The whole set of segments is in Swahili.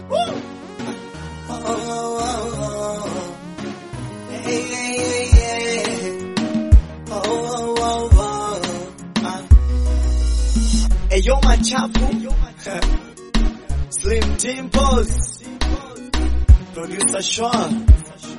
Eyo machafu Slim Timples Producer Sean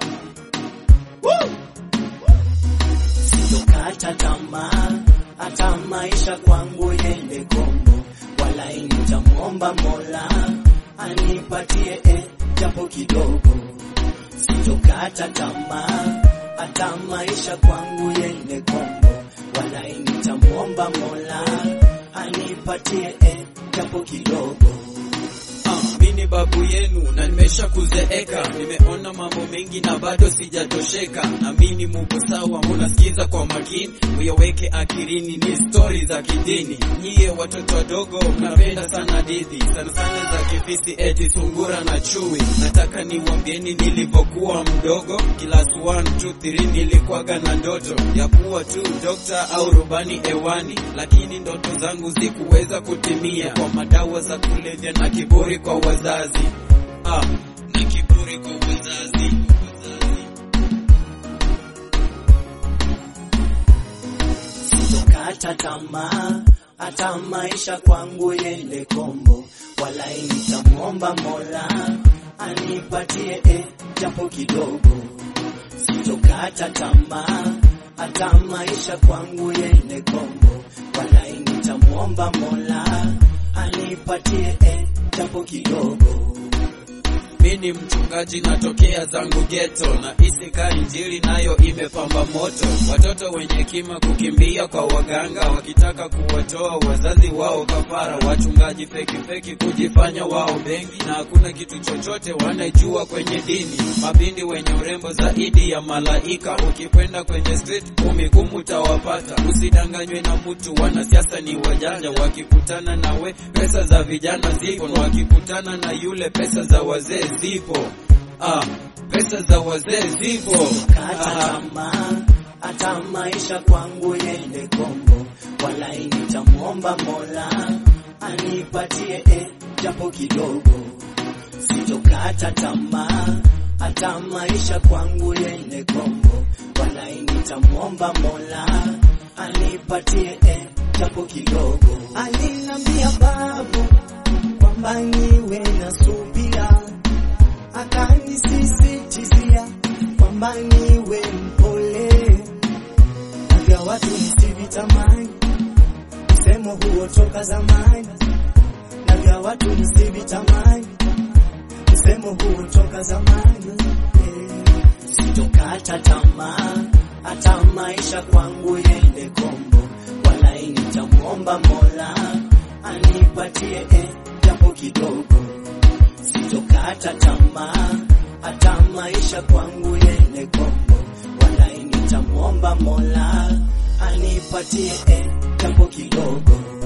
Sitokata tamaa hata maisha kwangu yende kombo, wala nitamwomba Mola anipatie eh, japo kidogo. Sitokata tamaa hata maisha kwangu yende kombo, wala nitamwomba Mola anipatie eh, japo kidogo. Ah, mimi babu yenu na nimesha kuzeeka, nimeona mambo mengi na bado sijatosheka. Naamini muko sawa, munasikiza kwa makini, uyaweke akilini, ni stori za kidini. Nyie watoto wadogo mnapenda sana dithi, sana sana za kifisi, eti sungura na chui. Nataka niwambieni nilivyokuwa mdogo, class 1 2 3 nilikuwaga na ndoto ya kuwa tu dokta au rubani ewani, lakini ndoto zangu zikuweza kutimia kwa madawa za kulevya na kiburi kwa wazazi ah, na kiburi kwa wazazi. Sitokata tamaa hata maisha kwangu yende kombo, wala nitamwomba Mola anipatie eh, japo kidogo. Sitokata tamaa hata maisha kwangu yende kombo, wala nitamwomba Mola anipatie eh, japo kidogo. Mi ni mchungaji natokea zangu geto, na isika injili nayo imepamba moto. Watoto wenye hekima kukimbia kwa waganga, wakitaka kuwatoa wazazi wao kafara. Wachungaji feki feki kujifanya wao bengi, na hakuna kitu chochote wanajua kwenye dini. Mabindi wenye urembo zaidi ya malaika, ukikwenda kwenye street kumi gumu utawapata. Usidanganywe na mtu, wanasiasa ni wajanja, wakikutana nawe pesa za vijana zipo, na wakikutana na yule pesa za wazee zipo. Ah, pesa za wazee zipo. Kata tamaa hata maisha kwangu yende kombo, wala nitamwomba Mola anipatie eh, japo kidogo. Sitokata tamaa hata maisha kwangu yende kombo, wala nitamwomba Mola anipatie eh, japo kidogo. Alinambia babu kwamba niwe na subira akanisisitizia kwamba niwe mpole na vya watu nisivitamani, msemo huo toka zamani, na vya watu nisivitamani, msemo huo toka zamani. Eh, Sitokata tamaa hata maisha kwangu yende kombo, wala nitamwomba Mola anipatie eh, japo kidogo sitokata tamaa hata maisha kwangu yende kombo, wala nitamwomba Mola anipatie eh, japo kidogo.